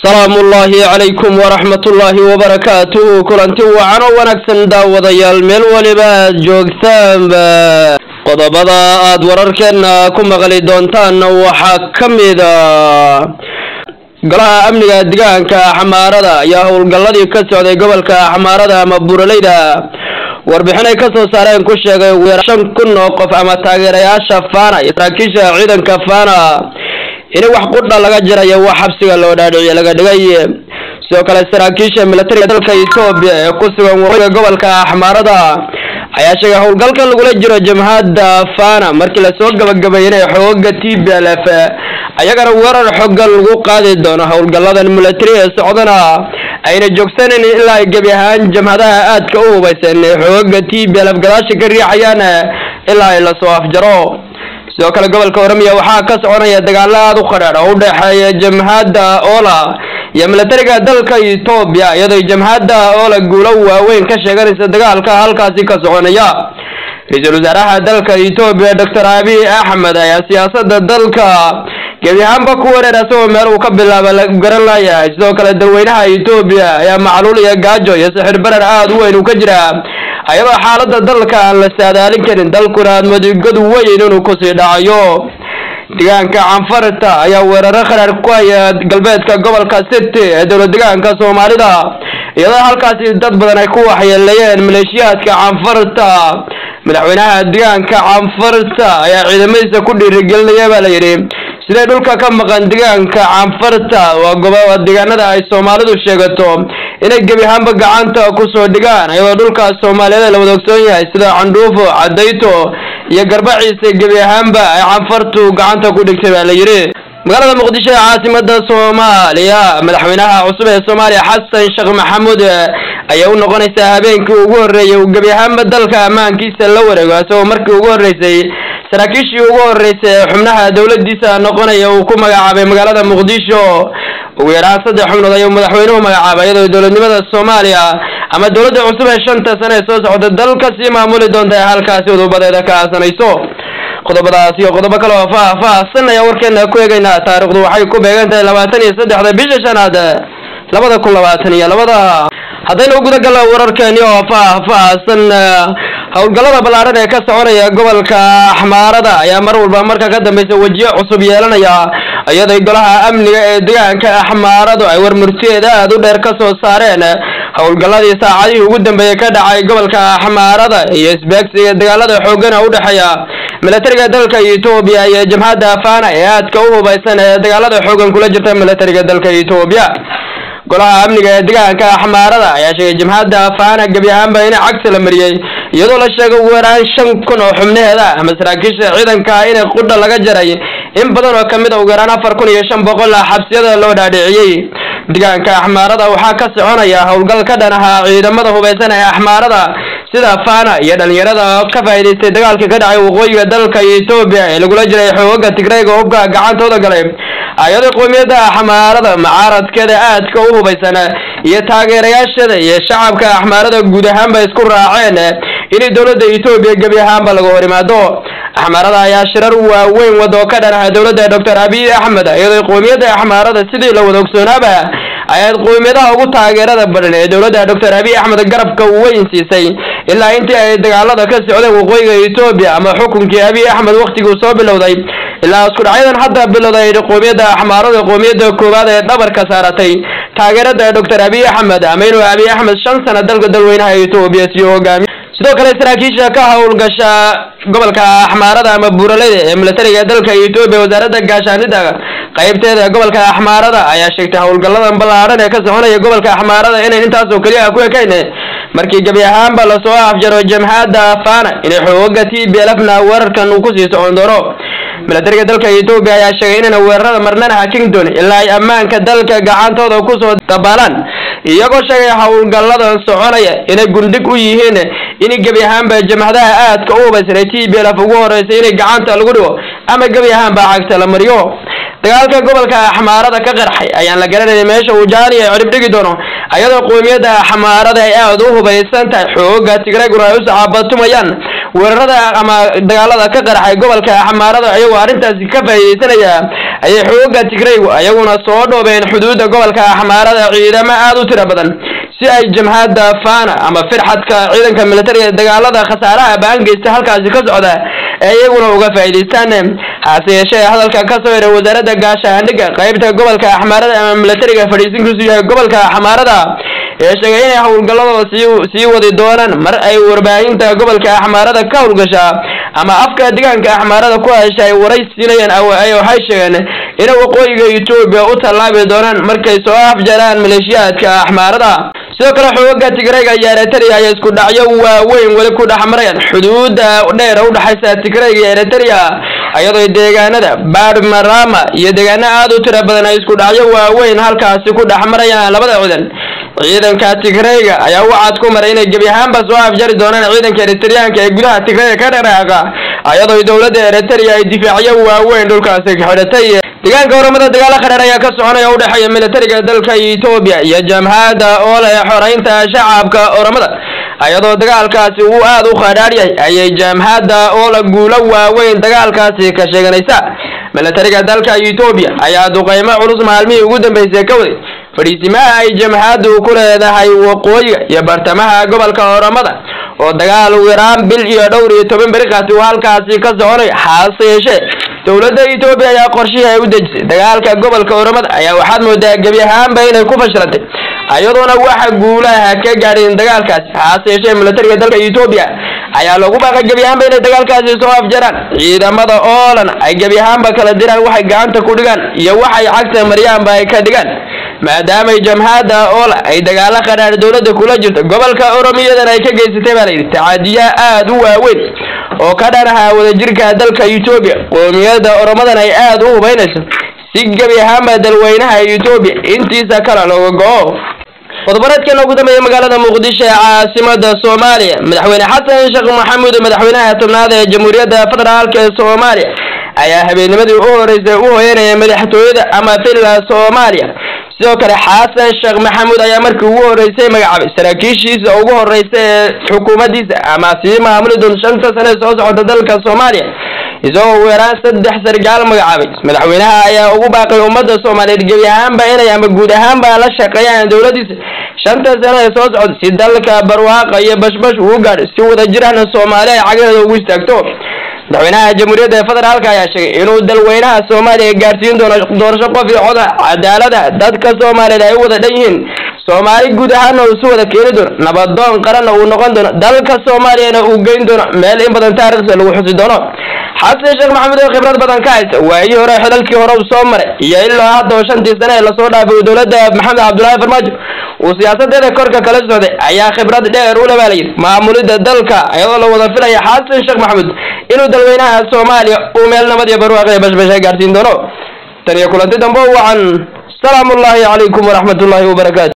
salaamu ullaahi calaykum waraxmat ullaahi wabarakaatuhu kulanti wacan oo wanaagsan daawadayaal meel waliba aad joogtaanba qodobada aad wararkeena ku maqli doontaan waxaa ka mida golaha amniga deegaanka xamaarada ayaa howlgalladii ka socday gobolka xamaarada ama buraleyda warbixin ay ka soo saareen ku sheegay ugu yaraan shan kun oo qof ama taageerayaasha fana iyo saraakiisha ciidanka fana in wax qudha laga jirayo wax xabsiga loo dhaadhiciye laga dhigay sidoo kale saraakiisha militariga dalka etoobiya ee ku sugan waqooyiga gobolka xamaarada ayaa sheegay howlgalkan lagula jiro jamhadda fana markii lasoo gabagabeeyay xooga t b l f ayagana weerar xoogan lagu qaadi doono howlgalladan militari ee socdana ayna joogsanan ilaa ay gebi ahaan jamhadaha aadka u hubaysan ee xooga t b l f gadaasha ka riixayaan ilaa ay lasoo afjaro sidoo kale gobolka oromia waxaa ka soconaya dagaalo aada u qadhaadh oo u dhexeeya jamhadda ola iyo militariga dalka etoobiya iyadoo jamhadda ola guulo waaweyn ka sheeganaysa dagaalka halkaasi ka soconaya ra-iisul wasaaraha dalka etoobiya doctor abiy axmed ayaa siyaasada dalka gebi ahaanba ku wareer asagoo meel uu ka bilaaba la garan laayahay sidoo kale dalweynaha etoobiya ayaa macluul iyo gaajo iyo sixir barar aada u weyn uu ka jira ayadoo xaalada dalka aan la saadaalin karin dalkuna aad madigadu weyn inuu kusii dhacayo deegaanka canfarta ayaa weeraro kharaar ku haya galbeedka gobolka city ee dowlad deegaanka soomaalida iyadoo halkaasi dad badan ay ku waxyeeleeyeen maleeshiyaadka canfarta madaxweynaha deegaanka canfarta ayaa ciidamadiisa ku dhiirigelinaya baa la yidhi siday dhulka ka maqan deegaanka canfarta waa gobo deegaanada ay soomaalidu sheegato inay gebi ahaanba gacanta kusoo dhigaan ayadoo dhulkaas soomaaliyeed la wada ogsoon yahay sida candhuufo cadayto iyo garbaciisa gebi ahaanba ay canfartu gacanta ku dhigtay baa la yidhi magaalada muqdisho ee caasimada soomaaliya madaxweynaha cusub ee soomaaliya xasan sheekh maxamuud ayaa u noqonaysaa habeenkii ugu horreeyay uu gebi ahaanba dalka ammaankiisa la wareego isagoo markii ugu horreysay saraakiishii ugu horreysay ee xubnaha dowladiisa noqonaya uu ku magacaabay magaalada muqdisho ugu yaraan saddex xubnood ayuu madaxweynuhu magacaabay iyadoo dowladnimada soomaaliya ama dowladda cusub ee shanta sane ee soo socda dalka sii maamuli doonta ee halkaasi udubadeeda ka aasanayso qodobadaas iyo qodobo kale oo faah-faahsan ayaa warkeena ku eegaynaa taarikhdu waxay ku beegan tahay labaatan iyo saddexda bisha shanaad labada kun labaatan iyo labada haddaynu guda galla wararkeeni oo faah-faahsan howlgallada ballaaran ee ka soconaya gobolka axmaarada ayaa mar walba marka ka dambeysa wejiyo cusub yeelanaya iyadoo golaha amniga ee deegaanka axmaaradu ay warmurtiyeeda aada u dheer ka soo saareen howlgalladii saacadihii ugu dambeeyey ka dhacay gobolka axmaarada iyo isbeegsiga dagaalada xoogana u dhexeeya militariga dalka etoobiya iyo jamhadda fana ee aadka u hubaysan ee dagaalada xoogan kula jirta militariga dalka etoobiya golaha amniga ee deegaanka axmaarada ayaa sheegay jamhadda fana gebi ahaanba in cagsi la mariyey iyadoo la sheegay ugu yaraan shan kun oo xubnaheeda ama saraakiisha ciidanka inay qudha laga jaray in badan oo kamid a ugu yaraan afar kun iyo shan boqol ah xabsiyada loo dhaadhiciyey deegaanka axmaarada waxaa ka soconaya howlgal ka dhan ahaa ciidamada hubaysan ee axmaarada sida fana iyo dhalinyarada ka faa'iidaystay dagaalkii ka dhacay waqooyiga dalka etoobiya ee lagula jiray xooga tigrayga hubka gacantooda galay ayadoo qowmiyadda axmaarada macaaradkeeda aadka u hubaysan iyo taageerayaashada iyo shacabka axmaarada guud ahaanba isku raaceen inay dowladda etoobiya gebi ahaanba laga hor imaado axmaarada ayaa shirar waaweyn wado ka dhan aha dowladda doctor abiy axmed iyadoo qowmiyadda axmaarada sidii la wada ogsoonaaba ayaad qowmiyadaha ugu taageerada badan ee dowladda doctor abiy axmed garabka weyn siisay ilaa intii ay dagaalada ka socdeen waqooyiga etoobiya ama xukunkii abiy axmed waktiguu soo bilowday ilaa isku dhacyadan hadda bilowday qowmiyadda axmaarada qowmiyadda koowaad ee dhabarka saaratay taageerada doctor abiy axmed ama inuu abiy axmed shan sano dalka dalweynaha etoobiya sii hogaamiyo sidoo kale saraakiisha ka howlgasha gobolka axmaarada ama buuraleyda ee militariga dalka etoobiya wasaaradda gaashaanida qaybteeda gobolka axmaarada ayaa sheegtay howlgalladan ballaaran ee ka soconaya gobolka axmaarada inayn intaasoo keliya ku ekayn markii gebi ahaanba lasoo afjaro jamhadda fana inay xooga t b lfna weerarkan uu kusii socon doono militariga dalka etoobiya ayaa sheegay inayna weerarada marnana hakin doonin ilaa ay ammaanka dalka gacantooda kusoo dabaalaan iyagoo sheegay howlgalladan soconaya inay gundhig u yihiin in gebi ahaanba jamhadaha aadka u hubaysan ee t b lf ugu horeysay inay gacanta lagu dhigo ama gebi ahaanba cagta la mariyo dagaalka gobolka axmaarada ka qarxay ayaan la garanayay meesha uu jaaniya cirib dhigi doono ayadoo qowmiyadda xamaarada ay aada u hubaysan tahay xooga tigreeguna ay u saxaabatumayaan weerarada ama dagaalada ka qaraxay gobolka xamaarada iyagoo arrintaasi ka faa'iideysanaya ayay xooga tigreygu ayaguna soo dhoobeen xuduudda gobolka xamaarada ciidamo aada u tiro badan si ay jamhadda fana ama firxadka ciidanka militariga dagaalada khasaaraha baan geysta halkaasi ka socda ee iyaguna uga faa'iideystaan hase yeeshee hadalka ka soo yaray wasaaradda gaashaandhigga qaybta gobolka xamaarada ama militariga fadhiisinkiisu yahay gobolka xamaarada ee sheegay inay howlgalladooda sii sii wadi doonaan mar ay warbaahinta gobolka axmaarada ka howlgashaa ama afka deegaanka axmaarada ku hesha ay waraysiinayaan waxay sheegeen inay waqooyiga etoobiya u tallaabi doonaan markay soo afjaraan maleeshiyaadka axmaarada sidoo kale xooga tigreyga iyo eritrea ayaa isku dhacyo waaweyn weli ku dhex marayaan xuduudda dheer u dhexaysa tigreyga iyo eritrea iyadoo deegaanada baadmarama iyo deegaano aada u tiro badan ay isku dhacyo waaweyn halkaasi ku dhex marayaan labada ciidan ciidanka tigreyga ayaa wacad ku maray inay gebi ahaanba soo afjari doonaan ciidanka eritriyaanka ee gudaha tigreyga ka dhaqaaqa iyadoo dowladda eritrea ay difaacyo waaweyn dhulkaasi xidhatay deegaanka horamada dagaalo qadheer ayaa ka soconaya u dhexeeya militariga dalka etoobiya iyo jamhadda oo leh xoreynta shacabka oramada iyadoo dagaalkaasi uu aada u khadhaadh yahay ayay jamhadda oo la guulo waaweyn dagaalkaasi ka sheeganaysa militariga dalka etoobiya ayaa duqeymo culus maalmihii ugu dambeysay ka waday fadhiisimaha ay jamhaddu ku leedahay waqooyiga iyo bartamaha gobolka oramada oo dagaal ugu yaraan bil iyo dhowr iyo toban beriqaasi uu halkaasi ka soconay hase yeeshee dowladda etoobiya ayaa qorshihii ay u dejisay dagaalka gobolka oramada ayaa waxaad moodaa gebi ahaanba inay ku fashilantay iyadoona waxa guulaha ka gaadhin dagaalkaasi hase yeeshee militariga dalka etoobiya ayaa lagu baaqay gebi ahaanba inay dagaalkaasi soo afjaraan ciidamada oolan ay gebi ahaanba kala diraan waxay gacanta ku dhigaan iyo waxay cagta maryaanba ay ka dhigaan maadaamay jamhadda oola ay dagaalo qadhaadh dowladda kula jirto gobolka oromiyadan ay ka geysatay baa layidhi tacaadiya aada u waaweyn oo ka dhanaha wadajirka dalka etoobiya qoomiyadda oromadan ay aada u hubaynayso si gebi ahaanba dalweynaha etoobiya intiisa kale looga go-o qodobareedkan ugu dambeeya magaalada muqdisho ee caasimada soomaaliya madaxweyne xasan sheekh maxamuud madaxweynaha tobnaad ee jamhuuriyadda federaalk ee soomaaliya ayaa habeennimadii u horeysay u hoyanaya madaxtooyada ama villa soomaaliya sidoo kale xasan sheekh maxamuud ayaa markii ugu horeysay magacaabay saraakiishiisa ugu horeysa ee xukuumaddiisa ama sii maamuli doon shanta sane soo socota dalka soomaaliya isagoo ugu yaraan saddex sargaal magacaabay madaxweynaha ayaa ugu baaqay ummadda soomaaliyeed gebi ahaanba inay ama guud ahaanba la shaqeeyaan dowladdiisa shanta sane ee soo socda si dalka barwaaqa iyo bashbash uu gaadho si wada jirahna soomaali ay cagaheeda ugu istaagto madaxweynaha jamhuuriyadda federaalka ayaa sheegay inuu dalweynaha soomaaliya gaarsiin doono doorasho qof iyo coda cadaalada dadka soomaaliyeed ay u wada dhan yihiin soomaali guud ahaana uu si wada keeni doono nabadoon qaranna uu noqon doono dalka soomaaliyana uu geyn doono meel in badan taarikhda lagu xusi doono xasan sheekh maxamuud oo khibrad badan ka haysta waayii hore xidalkii hore uu soo maray iyo ilaa hadda oo shantii sane ee lasoo dhaafay dowladda maxamed cabdullaahi farmaajo uu siyaasadeeda korka kala socday ayaa khibrad dheer u leh layidhi maamulidda dalka iyadoo la wada filaya xasan sheekh maxamuud inuu dalweynaha soomaaliya uu meel nabad iyo barwaaqi bashbasha gaarsiin doono tan iyo kulanti dambe wacan salaamu ullaahi calaykum waraxmat ullaahi wabarakaatu